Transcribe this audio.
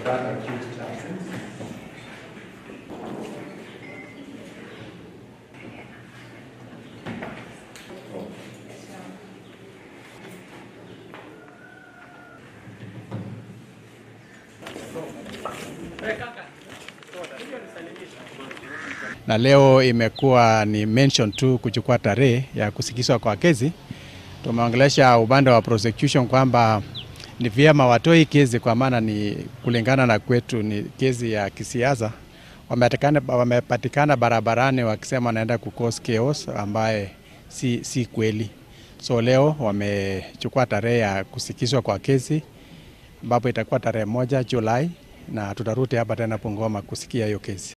that accused absence. na leo imekuwa ni mention tu kuchukua tarehe ya kusikizwa kwa kesi. Tumeongelesha upande wa prosecution kwamba ni vyema watoi kesi, kwa maana ni kulingana na kwetu ni kesi ya kisiasa. Wamepatikana, wamepatikana barabarani wakisema wanaenda kukos chaos ambaye si, si kweli. So leo wamechukua tarehe ya kusikizwa kwa kesi ambapo itakuwa tarehe moja Julai na tutarudi hapa tena Bungoma kusikia hiyo kesi.